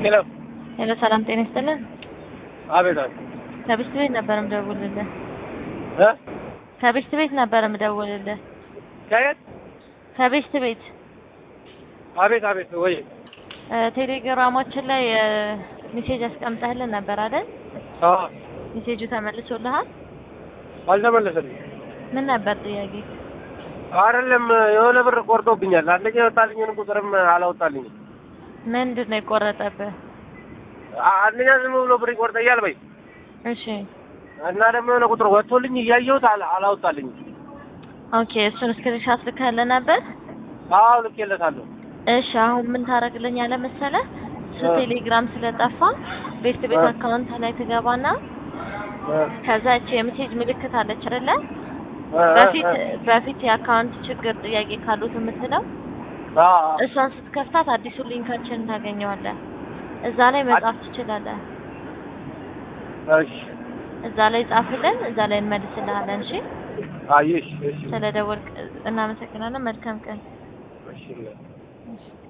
ሄሎ ሄሎ፣ ሰላም ጤና ይስጥልን። አቤት አቤት ከብስት ቤት ነበር የምደውልልህ። እ ከብስት ቤት ነበር የምደውልልህ። ከየት ከብስት ቤት አቤት አቤት ወይ እ ቴሌግራማችን ላይ እ ሜሴጅ አስቀምጠህልን ነበር አይደል? አዎ ሜሴጁ ተመልሶልሃል? አልተመለሰልኝም ምን ነበር ጥያቄ? አይደለም የሆነ ብር ቆርጦብኛል አንደኛ የወጣልኝን ቁጥርም አላወጣልኝም ምንድን ነው የቆረጠብህ? አ- አንደኛ ዝም ብሎ ብር ይቆርጠኛል በይ እሺ እና ደግሞ የሆነ ቁጥር ወጥቶልኝ እያየሁት አላ- አላወጣልኝም ኦኬ፣ እሱን ስክሪንሻት ልከህልን ነበር? አዎ ልኬለታለሁ እሺ አሁን ምን ታደርግልኛለህ መሰለህ? እሱ እ። ቴሌግራም ስለጠፋ ቤት ቤት እ። አካውንት ላይ ትገባና እ፣ ከዛ እቺ የሜሴጅ ምልክት አለች አይደለ? እ፣ እ፣ በፊት እ። በፊት የአካውንት ችግር ጥያቄ ካሉት የምትለው አዎ እሷን ስትከፍታት አዲሱ ሊንካችንን ታገኘዋለህ። እዛ ላይ መጻፍ ትችላለህ። እሺ እዛ ላይ ጻፍልን፣ እዛ ላይ እንመልስልሃለን። እሺ፣ አየሽ እሺ ስለደወልክ እናመሰግናለን። መልካም ቀን። እሺ እሺ።